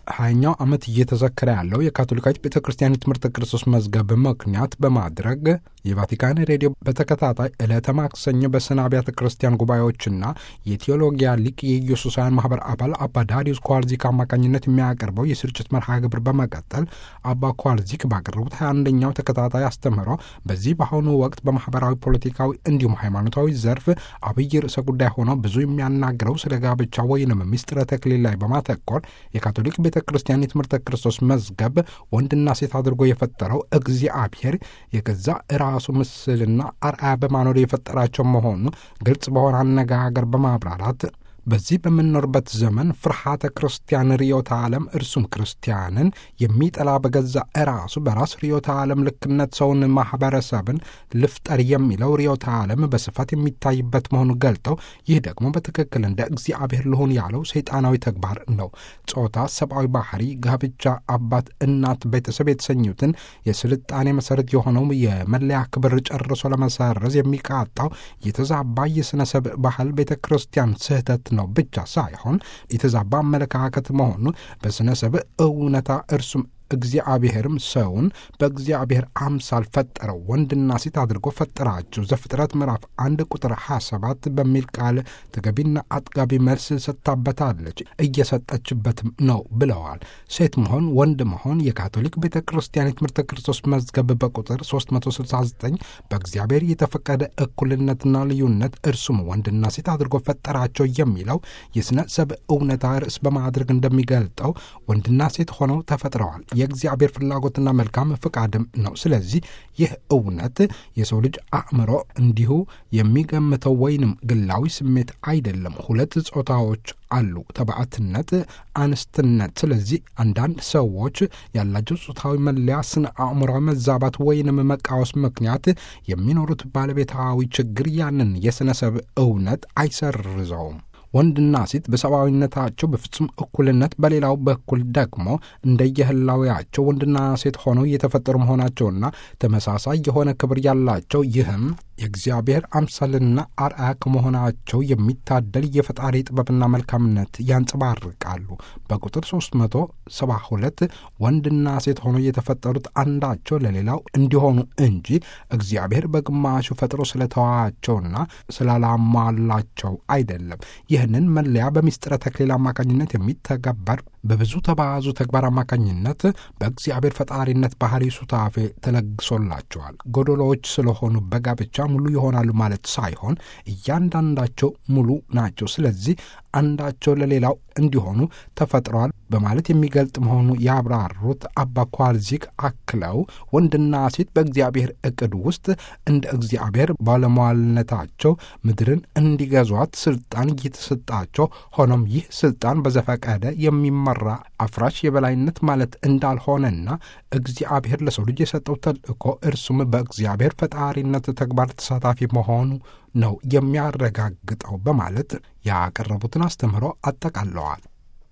ሀያኛው ዓመት እየተዘከረ ያለው የካቶሊካዊት ቤተ ክርስቲያን የትምህርተ ክርስቶስ መዝገብ ምክንያት በማድረግ የቫቲካን ሬዲዮ በተከታታይ ዕለተ ማክሰኞ በስነ አብያተ ክርስቲያን ጉባኤዎችና የቴዎሎጊያ ሊቅ የኢየሱሳውያን ማህበር አባል አባ ዳሪዩስ ኳርዚክ አማካኝነት የሚያቀርበው የስርጭት መርሃ ግብር በመቀጠል አባ ኳርዚክ ባቀረቡት ሀያ አንደኛው ተከታታይ አስተምህሮ በዚህ በአሁኑ ወቅት በማህበራዊ ፖለቲካዊ እንዲሁም ሃይማኖታዊ ዘርፍ አብይ ርዕሰ ጉዳይ ሆነው ብዙ የሚያናግረው ስለ ጋብቻ ወይንም ምስጢረ ተክሊል ላይ በማተኮር የካቶሊክ ቤተ ክርስቲያን የትምህርተ ክርስቶስ መዝገብ ወንድና ሴት አድርጎ የፈጠረው እግዚአብሔር የገዛ ራሱ ምስልና አርአያ በማኖር የፈጠራቸው መሆኑ ግልጽ በሆነ አነጋገር በማብራራት በዚህ በምንኖርበት ዘመን ፍርሃተ ክርስቲያን ርዮተ ዓለም እርሱም ክርስቲያንን የሚጠላ በገዛ ራሱ በራስ ርዮተ ዓለም ልክነት ሰውን ማህበረሰብን ልፍጠር የሚለው ርዮተ ዓለም በስፋት የሚታይበት መሆኑ ገልጠው ይህ ደግሞ በትክክል እንደ እግዚአብሔር ልሁን ያለው ሰይጣናዊ ተግባር ነው። ጾታ፣ ሰብአዊ ባህሪ፣ ጋብቻ፣ አባት፣ እናት፣ ቤተሰብ የተሰኙትን የስልጣኔ መሰረት የሆነው የመለያ ክብር ጨርሶ ለመሰረዝ የሚቃጣው የተዛባ የሥነ ሰብ ባህል ቤተ ክርስቲያን ስህተት ነው ብቻ ሳይሆን የተዛባ አመለካከት መሆኑ በሥነ ሰብ እውነታ እርሱም እግዚአብሔርም ሰውን በእግዚአብሔር አምሳል ፈጠረው ወንድና ሴት አድርጎ ፈጠራቸው ዘፍጥረት ምዕራፍ አንድ ቁጥር 27 በሚል ቃል ተገቢና አጥጋቢ መልስ ሰጥታበታለች፣ እየሰጠችበትም ነው ብለዋል። ሴት መሆን ወንድ መሆን የካቶሊክ ቤተ ክርስቲያን የትምህርተ ክርስቶስ መዝገብ በቁጥር 369 በእግዚአብሔር የተፈቀደ እኩልነትና ልዩነት እርሱም ወንድና ሴት አድርጎ ፈጠራቸው የሚለው የሥነ ሰብ እውነታ ርዕስ በማድረግ እንደሚገልጠው ወንድና ሴት ሆነው ተፈጥረዋል። የእግዚአብሔር ፍላጎትና መልካም ፍቃድም ነው። ስለዚህ ይህ እውነት የሰው ልጅ አእምሮ እንዲሁ የሚገምተው ወይንም ግላዊ ስሜት አይደለም። ሁለት ጾታዎች አሉ፣ ተባዕትነት፣ አንስትነት። ስለዚህ አንዳንድ ሰዎች ያላቸው ጾታዊ መለያ ስነ አእምሯዊ መዛባት ወይንም መቃወስ ምክንያት የሚኖሩት ባለቤታዊ ችግር ያንን የሥነ ሰብ እውነት አይሰርዘውም። ወንድና ሴት በሰብአዊነታቸው በፍጹም እኩልነት፣ በሌላው በኩል ደግሞ እንደየህላዊያቸው ወንድና ሴት ሆነው የተፈጠሩ መሆናቸውና ተመሳሳይ የሆነ ክብር ያላቸው ይህም የእግዚአብሔር አምሳልና አርአያ ከመሆናቸው የሚታደል የፈጣሪ ጥበብና መልካምነት ያንጸባርቃሉ። በቁጥር 372 ወንድና ሴት ሆኖ የተፈጠሩት አንዳቸው ለሌላው እንዲሆኑ እንጂ እግዚአብሔር በግማሹ ፈጥሮ ስለተዋቸውና ስላላሟላቸው አይደለም። ይህንን መለያ በምስጢረ ተክሊል አማካኝነት የሚተገበር በብዙ ተባዙ ተግባር አማካኝነት በእግዚአብሔር ፈጣሪነት ባህሪ ሱታፌ ተለግሶላቸዋል። ጎደሎዎች ስለሆኑ በጋብቻ ሙሉ ይሆናሉ ማለት ሳይሆን እያንዳንዳቸው ሙሉ ናቸው። ስለዚህ አንዳቸው ለሌላው እንዲሆኑ ተፈጥረዋል በማለት የሚገልጥ መሆኑ ያብራሩት አባ ኳርዚክ አክለው ወንድና ሴት በእግዚአብሔር እቅድ ውስጥ እንደ እግዚአብሔር ባለሟልነታቸው ምድርን እንዲገዟት ስልጣን እየተሰጣቸው፣ ሆኖም ይህ ስልጣን በዘፈቀደ የሚመራ አፍራሽ የበላይነት ማለት እንዳልሆነና እግዚአብሔር ለሰው ልጅ የሰጠው ተልእኮ እርሱም በእግዚአብሔር ፈጣሪነት ተግባር ተሳታፊ መሆኑ ነው የሚያረጋግጠው በማለት ያቀረቡትን አስተምህሮ አጠቃለዋል።